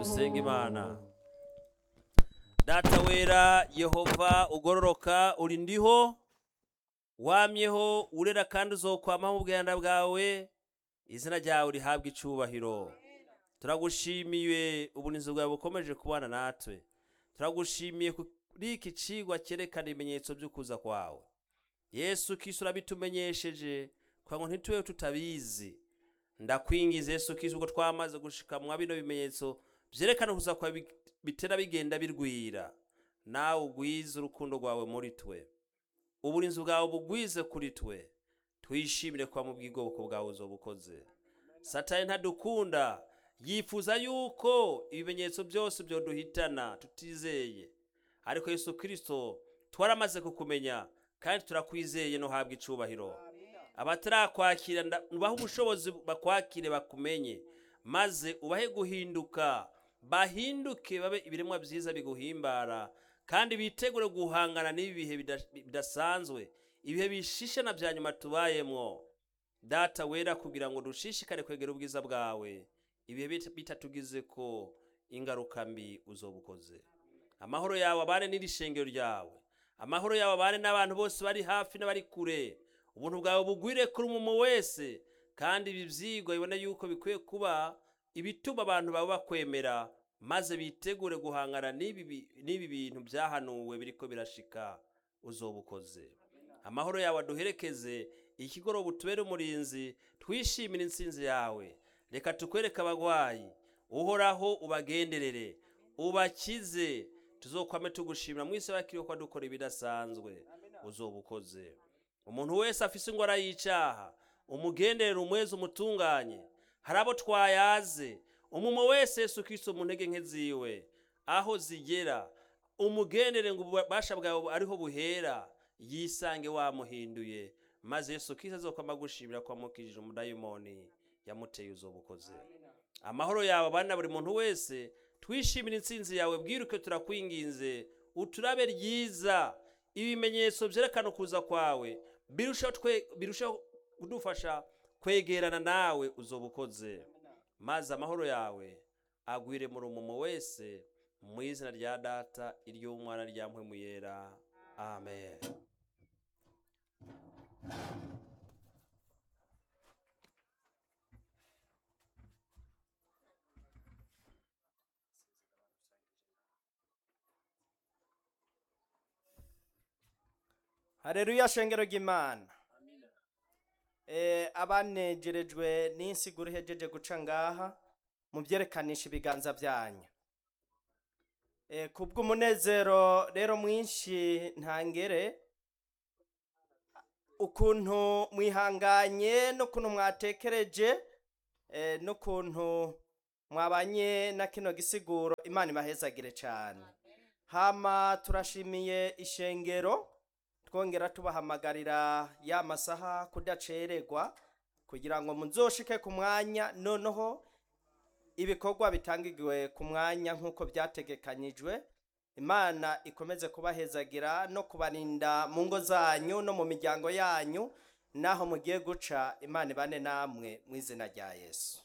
dusenga imana data wera yehova ugororoka uri ndiho wamyeho urera kandi uzokwamaho mu bwenda bwawe izina ryawe rihabwa icubahiro turagushimiye ubunizi bwawe bukomeje kubana natwe turagushimiye kuri iki cigwa cyerekana ibimenyetso by'ukuza kwawe yesu kristo urabitumenyesheje kugira ngo ntitube tutabizi ndakwingiza yesu kristo ubwo twamaze gushika mwa bino bimenyetso vyerekana ukuza kwawe bi- bitera bigenda birwira nawe ugwize urukundo rwawe muri twe uburinzi bwawe bugwize kuri twe twishimire kuba mu bw'ubwoko bwawe uzobukoze satani ntadukunda yifuza yuko ibimenyetso byose byoduhitana tutizeye ariko yesu kristo twaramaze kukumenya kandi turakwizeye no habwa icubahiro abatarakwakira nda- ubahe ubushobozi bakwakire bakumenye maze ubahe guhinduka bahinduke babe ibiremwa byiza biguhimbara kandi bitegure guhangana n'ibi bihe bida- bidasanzwe ibihe bishishe na bya nyuma tubayemwo data wera kugira ngo dushishikare kwegera ubwiza bwawe ibihe bita- bitatugize ko ingaruka mbi uzobukoze amahoro yawe abane n'iri shengero ryawe amahoro yawe abane n'abantu bose bari hafi n'abari kure ubuntu bwawe bugwire kuri umuntu wese kandi ibi byigwa bibone yuko bikwiye kuba ibituma abantu baba bakwemera maze bitegure guhangana n'ibi bi- n'ibi bintu byahanuwe biriko birashika uzobukoze amahoro yawe aduherekeze ikigoroba utubere umurinzi twishimire intsinzi yawe reka tukwereke abagwayi uhoraho ubagenderere ubakize tuzokwame tugushimira mu isi bakiriho ko dukora ibidasanzwe uzobukoze umuntu wese afise ingwara y'icaha umugenderere umwezi umutunganye hari abo twayaze umumo wese yesu kristo mu ntege nke ziwe aho zigera umugendere ngo ububasha bwawe ariho buhera yisange wamuhinduye maze yesu kristo azokwama agushimira ko wamukijije umudayimoni yamuteye uzobukoze amahoro yawe abana buri muntu wese twishimire intsinzi yawe bwiruke turakwinginze uturabe ryiza ibimenyetso byerekana ukuza kwawe birushaho twe- birushaho kudufasha kwegerana nawe uzobukoze maze amahoro yawe agwire muri umumo wese mu izina rya data iry'umwana rya mpwemu yera amen hareruya shengero ry'imana Eh, abanejerejwe n'insiguro ihejeje guca ngaha mu byerekananisha ibiganza byanyu Eh, kubw'umunezero rero mwinshi ntangere ukuntu mwihanganye n'ukuntu mwatekereje eh, n'ukuntu mwabanye na kino gisiguro imana ibahezagire cyane hama turashimiye ishengero twongera tubahamagarira ya masaha kudacererwa kugira ngo muzoshike ku mwanya noneho ibikorwa bitangiwe ku mwanya nk'uko byategekanyijwe imana ikomeze kubahezagira no kubarinda mu ngo zanyu no mu miryango yanyu naho mugiye guca imana ibane namwe mu izina rya yesu